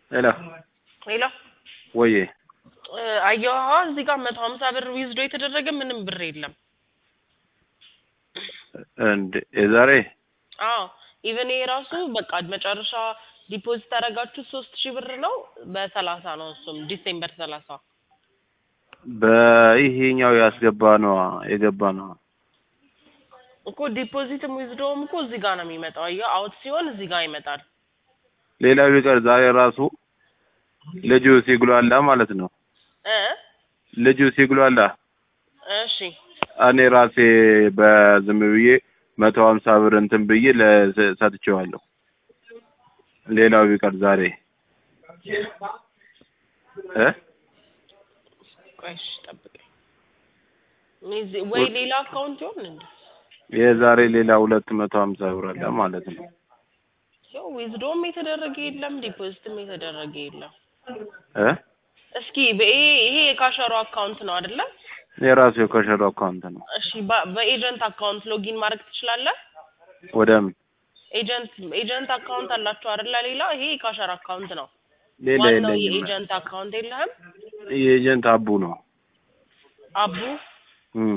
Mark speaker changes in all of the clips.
Speaker 1: ሄሎ
Speaker 2: ሄሎ
Speaker 1: ወዬ
Speaker 2: አየዋ እዚህ ጋር መቶ ሀምሳ ብር ዊዝዶ የተደረገ ምንም ብር የለም።
Speaker 1: እንደ የዛሬ
Speaker 2: አዎ ኢቨን ይሄ ራሱ በቃ መጨረሻ ዲፖዚት ያደረጋችሁ ሶስት ሺህ ብር ነው በሰላሳ ነው እሱም ዲሴምበር ሰላሳ
Speaker 1: በይሄኛው ያስገባ ነው የገባ ነው።
Speaker 2: እኮ ዲፖዚትም ዊዝዶውም እኮ እዚህ ጋር ነው የሚመጣው። አየሁ አውት ሲሆን እዚህ ጋር ይመጣል።
Speaker 1: ሌላው ቢቀር ዛሬ ራሱ ልጁ ሲጉላላ ማለት ነው።
Speaker 2: እ
Speaker 1: ልጁ ሲጉላላ
Speaker 2: እሺ
Speaker 1: እኔ ራሴ በዝም ብዬ መቶ ሀምሳ ብር እንትን ብዬ ለሰ- ሰጥቼዋለሁ። ሌላው ቢቀር ዛሬ እ
Speaker 2: ቆይ እሺ ጠብቀኝ። እኔ እዚህ- ወይ ሌላ አካውንት ይሆን እንዴ?
Speaker 1: የዛሬ ሌላ ሁለት መቶ ሀምሳ ብር አለ ማለት ነው።
Speaker 2: ያው ዊዝዶም የተደረገ የለም ዲፖዚትም የተደረገ የለም።
Speaker 1: እ
Speaker 2: እስኪ በይሄ ይሄ የካሸሮ አካውንት ነው አይደለ?
Speaker 1: የራሱ የኮሸሮ አካውንት ነው።
Speaker 2: እሺ በ- በኤጀንት አካውንት ሎጊን ማድረግ ትችላለህ?
Speaker 1: ወደ ምን
Speaker 2: ኤጀንት ኤጀንት አካውንት አላችሁ አይደለ? ሌላ ይሄ የካሸር አካውንት ነው።
Speaker 1: ሌላ
Speaker 2: ዋናው
Speaker 1: የለኝም።
Speaker 2: የኤጀንት አካውንት የለህም?
Speaker 1: የኤጀንት አቡ ነው።
Speaker 2: አቡ
Speaker 1: እም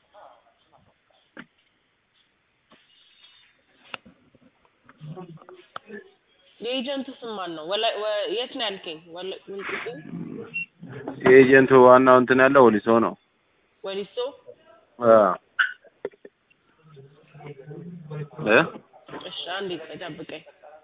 Speaker 2: የኤጀንቱ ስም ማን ነው? ወላ ወ- የት ነው ያልከኝ? ወላ ወልቂጤ
Speaker 1: የኤጀንቱ ዋናው እንትን ያለው ወሊሶ ነው።
Speaker 2: ወሊሶ
Speaker 1: አ እ
Speaker 2: እሺ አንዴ ቆይ ጠብቀኝ።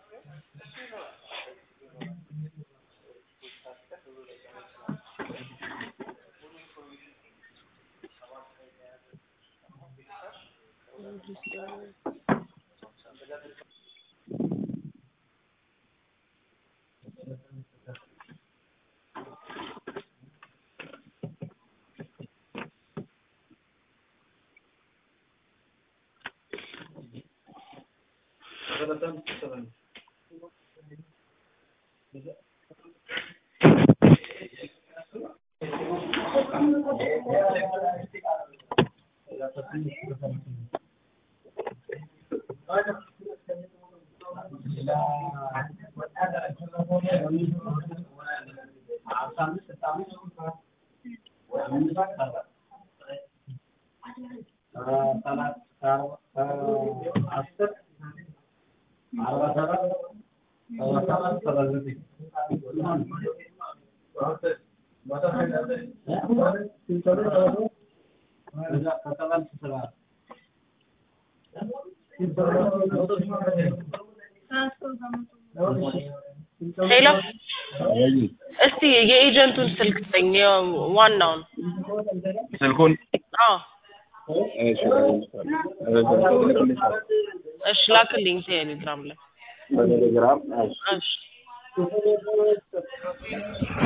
Speaker 2: ሄሎ እስቲ የኤጀንቱን ስልክ ስጠኝ፣ የ- ዋናውን።
Speaker 1: ስልኩን
Speaker 2: አዎ
Speaker 1: እሺ
Speaker 2: እሺ ላክልኝ ቴሌግራም ላይ
Speaker 1: በቴሌግራም
Speaker 2: እሺ